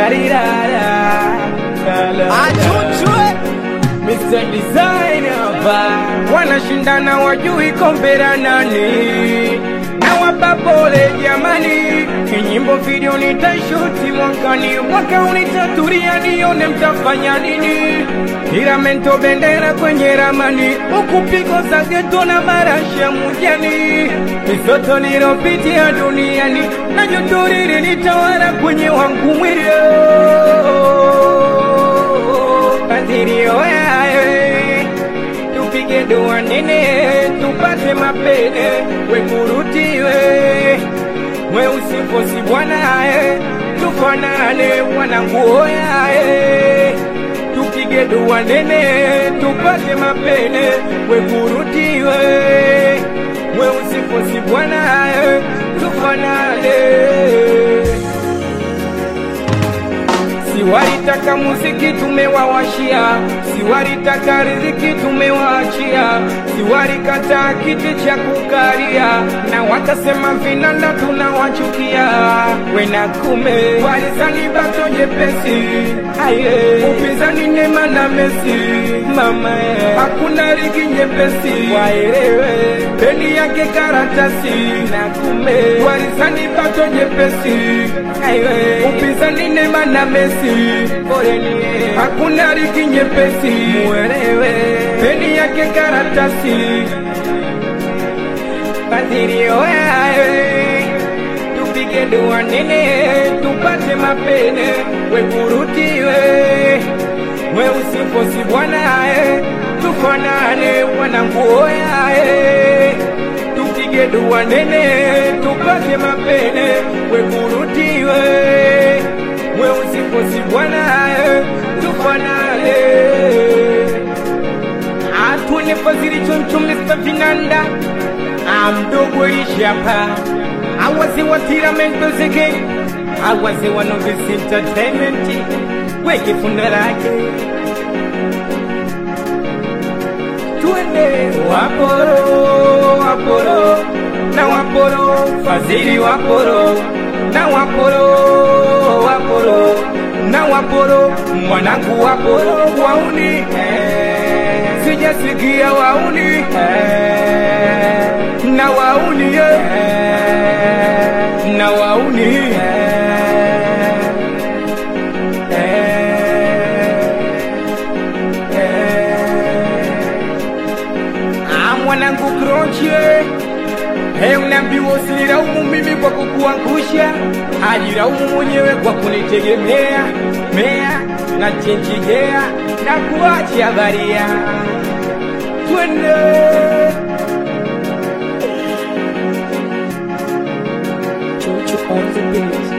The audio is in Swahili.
Larirara, Achuchwe Mr. Designer ba wanashindana wajui kombera nani na wapapole jamani kinyimbo video nitashuti mwakani mwaka unitaturia nione mtafanya nini tiramento bendera kwenye ramani huku pigo za geto na marashi ya mujani misoto nilopitia duniani na jotoriri nitawala kwenye wangu mwilio kadirio yaye tupige dua nene tupate mapene wemurutiwe mweusifosi bwanaye tufanane mwananguo yaye tupige dua nene tupate mapene wemurutiwe mweusifosi bwanaye tufanane Siwalitaka muziki tumewawashia, siwalitaka riziki tumewaachia, siwalikataa kiti cha kukalia, na wakasema vinanda tunawachukia. Wena kume walizani bato jepesi, aye upinzani Neema na Messi, mama ye, hakuna ligi nyepesi, waelewe beni yake karatasi, na kume walizani bato jepesi, aye upinzani Neema na Messi, poleni hakuna ligi nyepesi, muelewe beni yake karatasi, Badirio yae tupige dua nene tupate mapene wekurutiwe mweusifosi bwanaye tufanane wananguo yae tupige dua nene tupate mapene wekurutiwe mweusifosi bwanaye tufanane atune fazili choncho Mr. Vinanda amdogo ishapa awaze wa tiramento zeke awaze wa novice entertainment weke funda lake tuende waporo waporo na waporo fazili waporo na waporo waporo na waporo mwanangu waporo wauni eh, sijasikia wauni eh, na wauni eh, na wauni eh, eh, eh. Ah, mwanangu kroche Hey, unaambiwa usilaumu mimi kwa kukuangusha, ajilaumu mwenyewe kwa kunitegemea mea na chenjigea na kuacha baria. Twende Chuchu on the beat